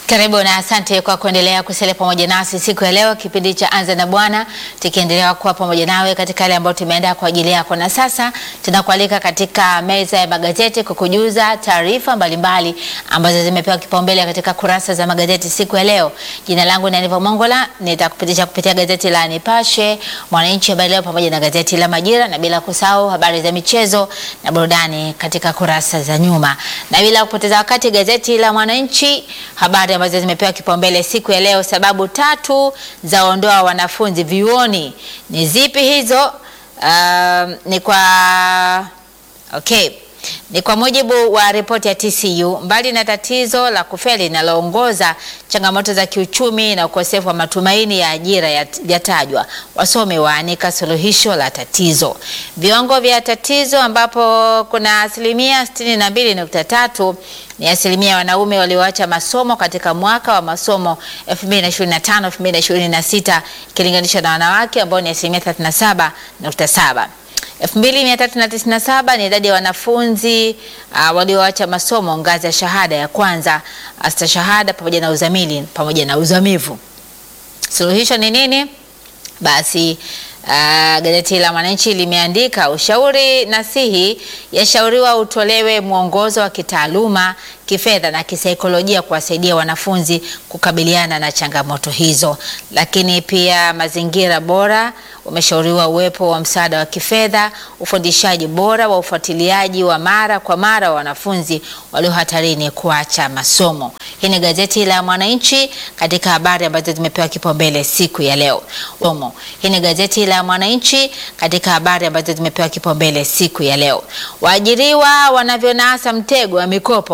Karibu na asante kwa kuendelea kusalia pamoja nasi siku ya leo, kipindi cha Anza na Bwana, tukiendelea kuwa pamoja nawe katika yale ambayo tumeandaa kwa ajili yako, na sasa tunakualika katika meza ya magazeti kukujuza taarifa mbalimbali ambazo zimepewa kipaumbele katika kurasa za magazeti siku ya leo. Jina langu ni Aniva Mongola, nitakupitisha kupitia gazeti la Nipashe, Mwananchi, Habari Leo pamoja na gazeti la Majira, na bila kusahau habari za michezo na burudani katika kurasa za nyuma, na bila kupoteza wakati, gazeti la Mwananchi, habari ambazo zimepewa kipaumbele siku ya leo. Sababu tatu za ondoa wanafunzi vyuoni ni zipi hizo? Uh, ni kwa okay, ni kwa mujibu wa ripoti ya TCU, mbali na tatizo la kufeli linaloongoza, changamoto za kiuchumi na ukosefu wa matumaini ya ajira yatajwa. Wasomi waanika suluhisho la tatizo. Viwango vya tatizo ambapo kuna asilimia 62.3 ni asilimia ya wanaume walioacha masomo katika mwaka wa masomo 2025 2026 ikilinganishwa na wanawake ambao ni asilimia 37.7. 2397 ni idadi ya wanafunzi uh, walioacha masomo ngazi ya shahada ya kwanza, astashahada pamoja na uzamili pamoja na uzamivu. Suluhisho ni nini? Basi uh, gazeti la Mwananchi limeandika ushauri nasihi yashauriwa utolewe mwongozo wa kitaaluma, kifedha na kisaikolojia kuwasaidia wanafunzi kukabiliana na changamoto hizo. Lakini pia mazingira bora umeshauriwa uwepo wa msaada wa kifedha, ufundishaji bora wa ufuatiliaji wa mara kwa mara wa wanafunzi walio hatarini kuacha masomo. Hii ni gazeti la Mwananchi katika habari ambazo zimepewa kipaumbele siku ya leo. Omo. Hii ni gazeti la Mwananchi katika habari ambazo zimepewa kipaumbele siku ya leo. Waajiriwa wanavyonasa mtego wa mikopo